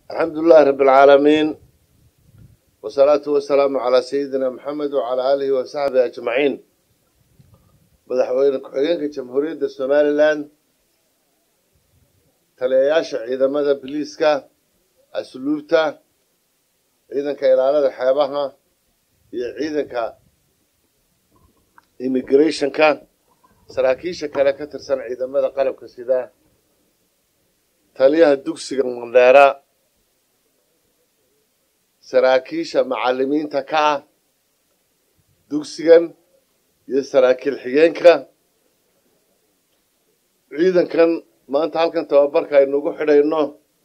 alxamdu lilahi rabi alcaalamiin wasalaatu wasalaamu calaa sayidina maxamed wacalaa aalihi wa saxbihi ajmaciin madaxweyne ku-xigeenka jamhuuriyadda somalilan taliyayaasha ciidamada biliiska asluubta ciidanka ilaalada xeebaha iyo ciidanka immigrationka saraakiisha kale ka tirsan ciidamada qalabka sida taliyaha dugsiga mandheera saraakiisha macalimiinta ka ah dugsigan iyo saraakiil xigeenka ciidankan maanta halkan tababarka aynugu xidhayno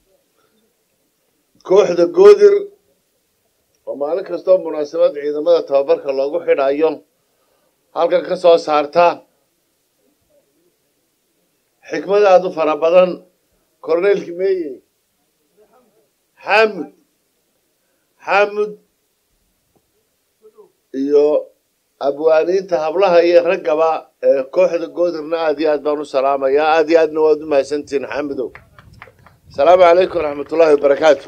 kooxda goodir oo maalin kastoo munaasabad ciidamada tababarka loogu xidhayo halkan ka soo saarta xikmad aada u fara badan corneylki meye xamud xamud iyo abwaaniinta hablaha iyo raggaba ee kooxda goodirna aad iyo aad baan u salaamayaa aad iyo aadna waad u mahadsantihiin xamudow asalaamu calaykum waraxmatullaahi wabarakaatu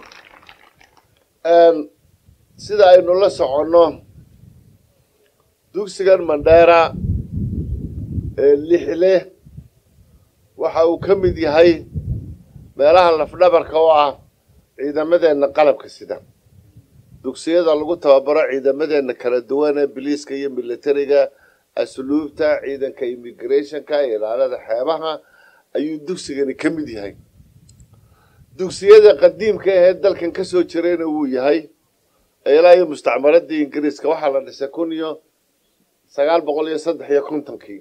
sida aynu la soconno dugsigan mandheera ee lixle waxa uu ka mid yahay meelaha lafdhabarka oo ah ciidamadeenna qalabka sida dugsiyada lagu tababaro ciidamadeenna kala duwan ee biliiska iyo militariga asluubta ciidanka immigrationka ilaalada xeebaha ayuu dugsigani ka mid yahay dugsiyada qadiimka ahee dalkan ka soo jirayna wuu yahay ilaa iyo mustacmaradii ingiriiska waxaa la dhisay kun iyo sagaal boqol iyo saddex iyo kontonkii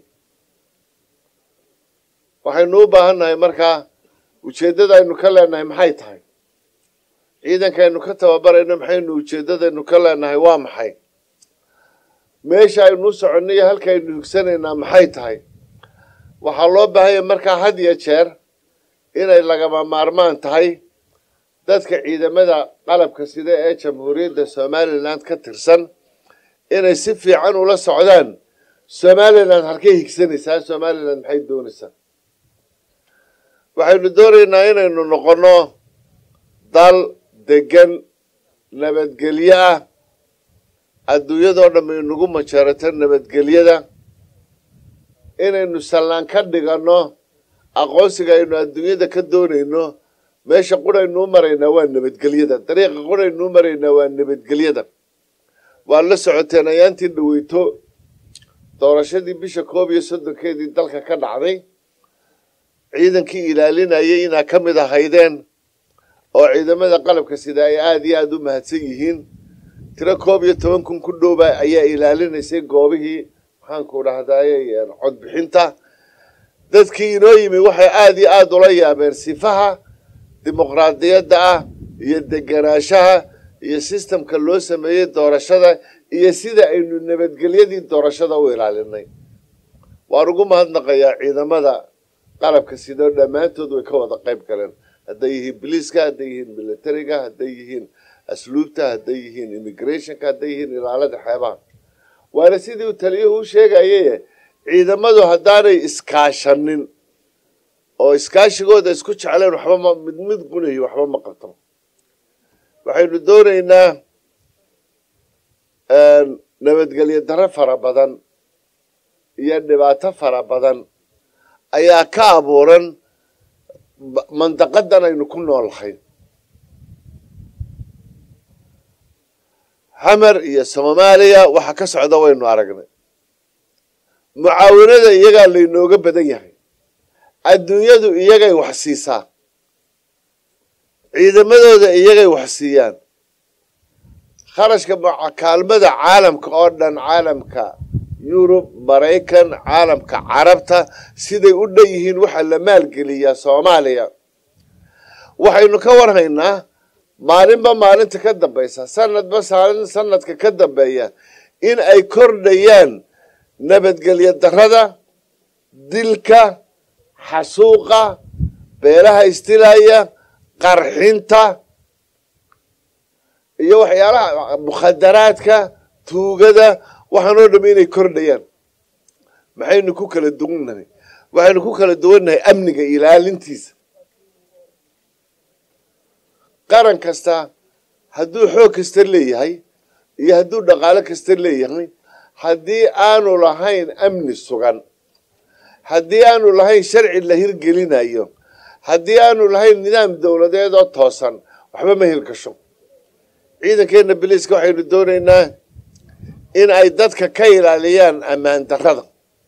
waxaynu u baahan nahay markaa ujeeddada aynu ka leenahay maxay tahay ciidankaynu ka tababarayno maxaynu ujeeddadaynu ka leenahay waa maxay meesha aynu u soconno iyo halkaaynu higsanaynaa maxay tahay waxaa loo baahanya markaa had iyo jeer inay lagama maarmaan tahay dadka ciidamada qalabka sida ee jamhuuriyadda somalilan ka tirsan inay si fiican ula socdaan somalilan halkay higsanaysaa somalilan maxay doonaysaa waxaynu doonaynaa inaynu noqonno dal degan nabadgelyo ah adduunyadoo dhamma inagu majeerato nabadgelyada inaynu sallaan ka dhiganno aqoonsiga aynu adduunyada ka doonayno meesha quraynuu maraynaa waa nabadgelyada dariiqa quraynuu maraynaa waa nabadgelyada waad la socoteen ayaantii dhaweyto doorashadii bisha koob iyo soddonkeedii dalka ka dhacday ciidankii ilaalinayay inaa ka mid ahaydeen oo ciidamada qalabka sida ay aada iyo aada u mahadsan yihiin tiro koob iyo toban kun ku dhowba ayaa ilaalinaysay goobihii maxaanku dhahdaye codbixinta dadkii inoo yimi waxay aada iyo aada ula yaabeen sifaha dimuqraadiyadda ah iyo deganaanshaha iyo sistamka loo sameeyey doorashada iyo sida aynu nabadgelyadii doorashada u ilaalinay waan ugu mahadnaqayaa ciidamada qalabka sidoo dhammaantood way ka wada qayb galeen hadday yihiin biliiska hadday yihiin militariga hadday yihiin asluubta hadday yihiin immigrationka hadday yihiin ilaalada xeebaha waana sidii uu taliyuhu u sheegaye ciidamadu haddaanay iskaashanin oo iskaashigooda isku jecleen waxba mid mid gunayo waxba ma qabto waxaynu doonaynaa nabadgelyo darro fara badan iyo dhibaato fara badan ayaa ka abuuran mandaqadan aynu ku noolahay xamar iyo soomaaliya waxa ka socda waynu aragnay mucaawinada iyagaa laynooga badan yahay adduunyadu iyagay wax siisaa ciidamadooda iyagay wax siiyaan kharashka kaalmada caalamka oo dhan caalamka yurub maraykan caalamka carabta siday u dhan yihiin waxaa la maalgeliyaa soomaaliya waxaynu ka warhaynaa maalinba maalinta ka dambaysa sanadba sanadka ka dambeeya in ay kordhayaan nabadgelyo darrada dilka xasuuqa beelaha istilaya qarxinta iyo waxyaalaha mukhadaraadka tuugada waxaanoo dham inay kordhayaan maxaynu ku kala duwannahay waxaynu ku kala duwannahay amniga ilaalintiisa qaran kasta hadduu xoog kasta leeyahay iyo hadduu dhaqaalo kasta leeyahay haddii aanu lahayn amni sugan haddii aanu lahayn sharci la hirgelinayo haddii aanu lahayn nidaam dowladeed oo toosan waxba ma hirgasho ciidankeenna biliiska waxaynu doonaynaa in ay dadka ka ilaaliyaan ammaan darrada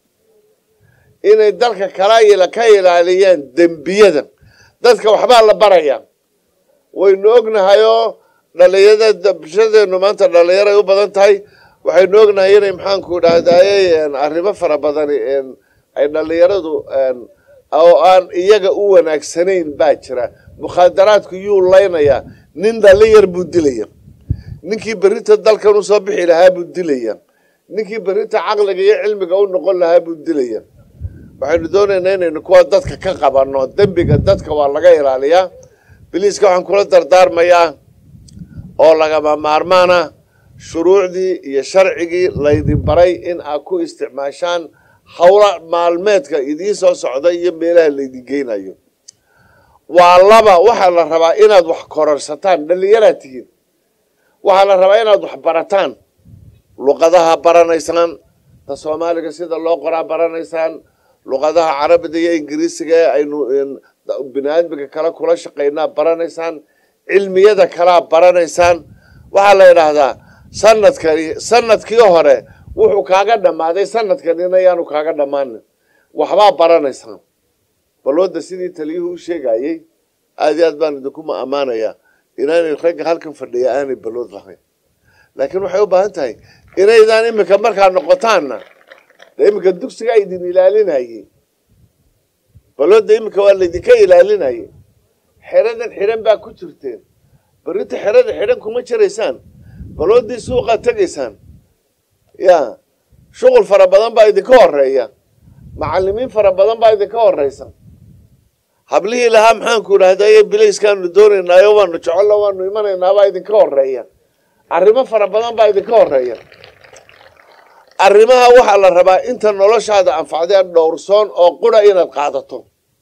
inay dalka kala ka ilaaliyaan dembiyada dadka waxbaa la barayaa waynu ognahayoo dhalinyarada bulshadeenu maanta dhallinyaray u badan tahay waxaynu ognahay inay maxaanku dhahdaye arrimo fara badan ay dhallinyaradu oo aan iyaga u wanaagsanayn baa jira mukhaadaraadku yuu laynayaa nin dhalinyar buu dilaya ninkii berrinta dalkan usoo bixi lahaa buu dilaya ninkii berrinta caqliga iyo cilmiga u noqon lahaa buu dilaya waxaynu doonaynaa inaynu kuwa dadka ka qabanno dembiga dadka waa laga ilaaliyaa biliiska waxaan kula dardaarmayaa oo lagama maarmaana shuruucdii iyo sharcigii laydin baray in aad ku isticmaashaan howla maalmeedka idiin soo socda iyo meelaha laydin geynayo waa laba waxaa la rabaa inaad wax kororsataan dhallinyaraad tihiin waxaa la rabaa inaad wax barataan luqadaha baranaysaan ta soomaaliga sida loo qoraa baranaysaan luqadaha carabida iyo ingiriisiga ee aynu bini aadmiga kale kula shaqaynaa baranaysaan cilmiyada kalaa baranaysaan waxaa la idhaahdaa sanadkani sanadkii hore wuxuu kaaga dhammaaday sanadkanina yaanu kaaga dhammaanin waxbaa baranaysaan balooda sidii taliyuhu u sheegayey aad iyo aad baan idinkuma ammaanayaa inaanay ragga halkan fadhiya aanay balood lahayn laakiin waxay u baahan tahay inaydaan iminka markaa noqotaanna dee iminka dugsigaa idin ilaalinayey balooda iminka waa laydinka ilaalinayay xeradan xidhan baa ku jirteen berrinta xerada xidhan kuma jiraysaan baloodii suuqaad tegaysaan ya shuqul fara badan baa idinka horeeya macalimiin fara badan baa idinka horeysa hablihii lahaa maxaanku idhahdaye bilayskaanu doonaynaayo waanu jecolo waanu imanaynaabaa idinka horeeya arrimo fara badan baa idinka horeeya arrimaha waxaa la rabaa inta noloshaada anfacdee dhowrsoon oo qura inaad qaadato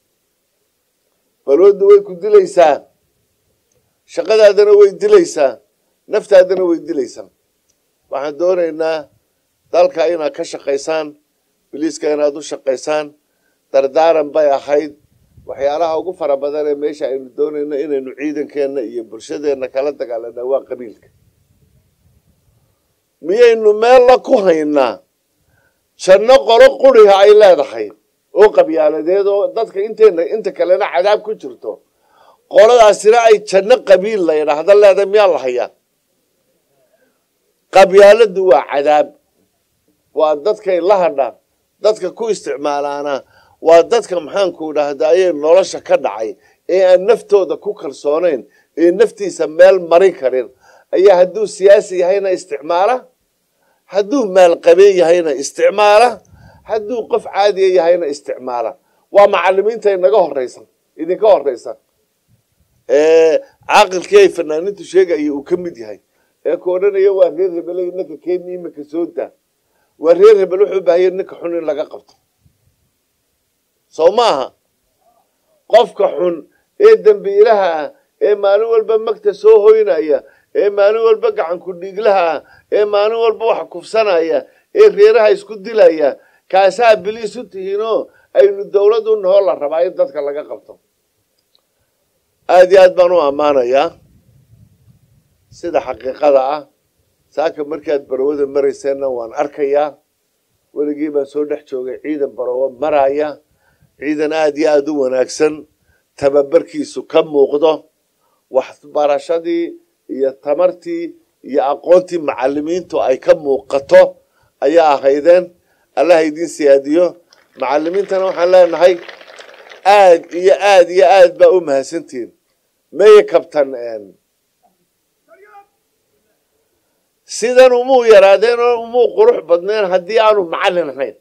balooda way ku dilaysaa shaqadaadana way dilaysaa naftaadana way dilaysaa waxaan doonaynaa dalka inaad ka shaqaysaan biliiska inaad u shaqaysaan dardaaran bay ahayd waxyaalaha ugu fara badan ee meesha aynu doonayno inaynu ciidankeenna iyo bulshadeenna kala dagaalana waa qabiilka miyaynu meella ku haynaa janno qolo quriha ay leedahay oo qabyaaladeed oo dadka inteena inta kalena cadaab ku jirto qoladaasina ay janno qabiil la yidhaahda leedahay miyaa la hayaa qabyaaladu waa cadaab waa dadkay la hadhaan dadka ku isticmaalaana waa dadka maxaanku idhaahdaye nolosha ka dhacay ee aan naftooda ku kalsoonayn ee naftiisa meel marin karin ayaa hadduu siyaasi yahayna isticmaala hadduu maalqabeen yahayna isticmaala hadduu qof caadiya yahayna isticmaala waa macalimiinta inaga horeysa idinka horeysa caaqilkii ay fanaanintu sheegaya uu ka mid yahay ee ku odhanaya waa reer hebel ninka keeni imika soo daa waa reer hebel wuxuu baahaya ninka xun in laga qabto soo maaha qofka xun ee dembiilaha ah ee maalin walba magta soo hoynaya ee maalin walba gacanku dhiiglaha ah ee maalin walba wax kufsanaya ee reeraha isku dilaya kaasaa biliis u tihiinoo aynu dawlad u nahoo la rabaa in dadka laga qabto aada iyo aad baan u ammaanayaa sida xaqiiqada ah saaka markaad barowada marayseenna waan arkayaa weligii baan soo dhex joogay ciidan barowo maraya ciidan aada iyo aada u wanaagsan tababarkiisu ka muuqdo waxbarashadii iyo tamartii iyo aqoontii macalimiintu ay ka muuqato ayaa ahaydeen allah idiin siyaadiyo macalimiintana waxaan leenahay aad iyo aad iyo aad baa u mahadsantihiin meye kabtan sidan umuu yaraadeen oo umuu qurux badneen haddii aanu macallin ahayn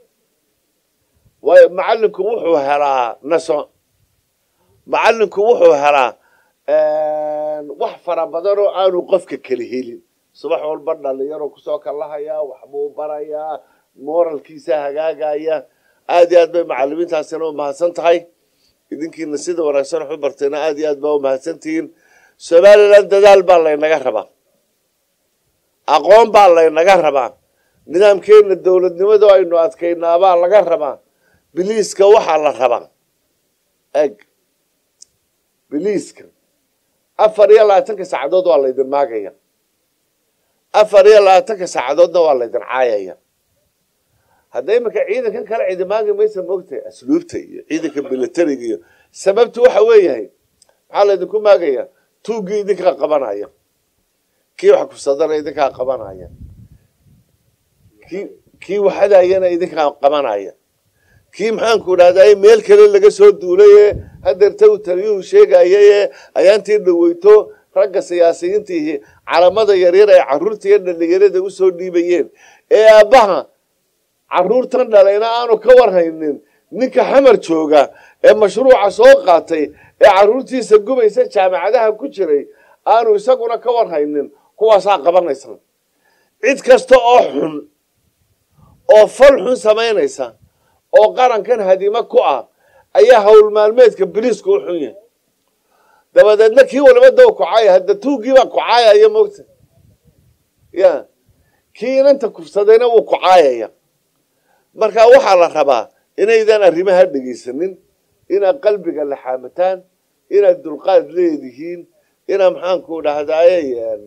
waayo macallinku wuxuu helaa naso macallinku wuxuu helaa wax fara badan oo aanu qofka kala helin subax walba dhalinyaro kusoo kalahayaa waxbuu barayaa moralkiisa hagaagaya aad iyo aad bay macalimiintaasina u mahadsan tahay idinkiina sida wanaagsan wax u barteena aad iyo aad baa u mahadsantihiin somalilan dadaal baa laynaga rabaa aqoon baa laynaga rabaa nidaamkeena dowladnimadu aynu adkaynaabaa laga rabaa biliiska waxaa la rabaa eg biliiska afar iyo labaatanka saacadood waa laydin maagaya afar iyo labaatanka saacadoodna waa laydin caayaya hadda iminka ciidankan kale cidi maagi maysa moogtahay asluubta iyo ciidanka militariga iyo sababtu waxa weeyahay maxaa laydinku maagaya tuuggii idinkaa qabanaya kii wax kusadana idinkaa qabanaya kii kii waxadayana idinkaa qabanaya kii maxaanku idhahday meel kale laga soo duulay ee hadeerta uu taliyuhu sheegayay ee ayaantii dhaweyto ragga siyaasiyiintiihi calamada yaryar ay caruurta iyo dhalinyarada usoo dhiibayeen ee aabbaha caruurtan dhalayna aanu ka warhaynin ninka xamar jooga ee mashruuca soo qaatay ee caruurtiisa gubaysa jaamacadaha ku jiray aanu isaguna ka warhaynin kuwaasaa qabanaysa cid kasta oo xun oo fal xun samaynaysa oo qarankan hadimo ku ah ayaa hawl maalmeedka biliisku u xun yahay dabadeedna kii waliba daw kucaaya hadda tuuggiibaa kucaayaya moogta ya kii inanta kufsadayna wuu kucaayaya marka waxaa la rabaa inaydan arrimaha dhegaysanin inaad qalbiga laxaamataan inaad dulqaad leedihiin inaad maxaanku dhahdaye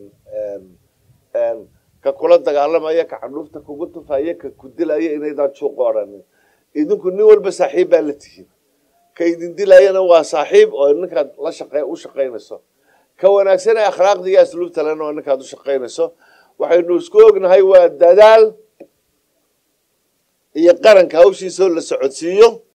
ka kula dagaalamaya ka candhuufta kugu tufaya ka ku dilaya inaydan juuq odhanin idinku nin walba saaxiib baa la tihiin ka idin dilayana waa saaxiib oo ninkaad la shaqe u shaqaynayso ka wanaagsan ee akhlaaqda iyo asluubta lena waa ninkaad u shaqaynayso waxaynu isku ognahay waa dadaal iyo qaranka hawshiisoo la socodsiiyo